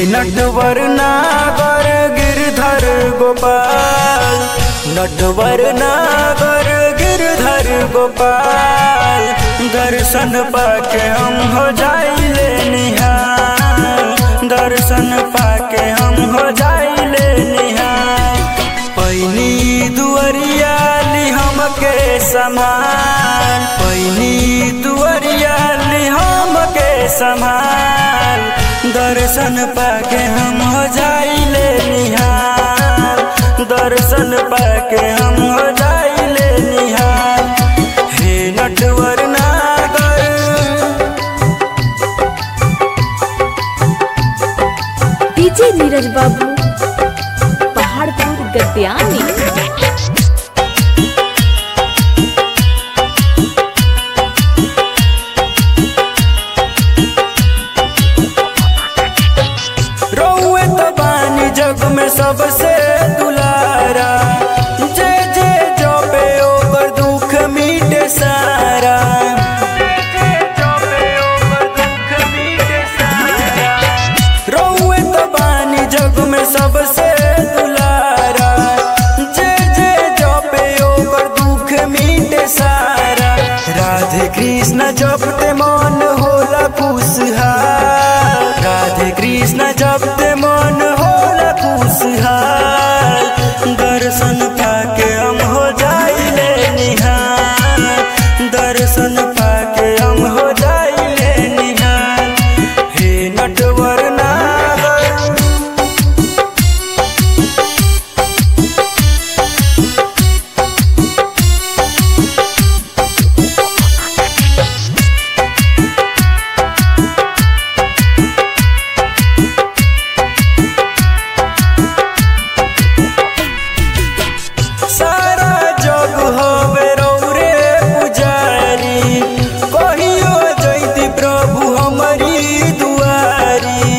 नटवर नागर गिरधर गोपाल नटवर नागर गिरधर गोपाल दर्शन पाके हम हो जाइले निहाल दर्शन पाके हम हो जाइले निहाल पैनी दुअरिया ली हमके समान पैनी दुअरिया ली हमके समान दर्शन पाके हम हो जाइले निहाल दर्शन पाके हम हो जाइले निहाल हे नटवर नागर डीजे नीरज बाबू पहाड़पुर गद्यानी रौए तो बानी जग में सबसे दुलारा जे जे जो पे ओकर दुख मिटे सारा रौए तो बानी जग में सबसे दुलारा जे जे जो पे ओकर दुख मिटे सारा राधे कृष्ण जपते मन होला खुशहाल राधे कृष्ण जपते मन होला खुशहाल दर्शन पाके हम हो जाइले निहाल दर्शन पाके हम हो जाइले निहाल हे नटवर नागर सारा जग हवे रौरे पुजारी कहियो जैती प्रभु हमारी दुआरी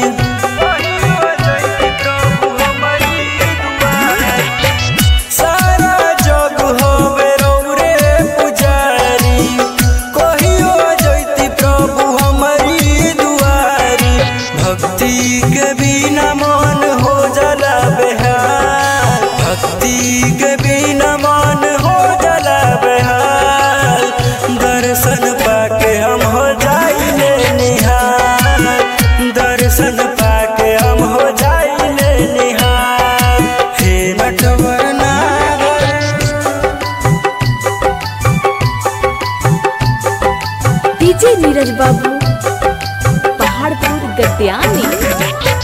सारा जग हवे रौरे पुजारी कहियो जैती प्रभु हमारी दुआरी भक्ति के बिना मन हो जाला बेहाल भक्ति के बिना मन हो जाला बेहाल दर्शन पाके हम हो जाइले निहाल दर्शन पाके हम हो जाइले निहाल हे नटवर नागर डीजे नीरज बाबू पहाड़पुर गद्यानी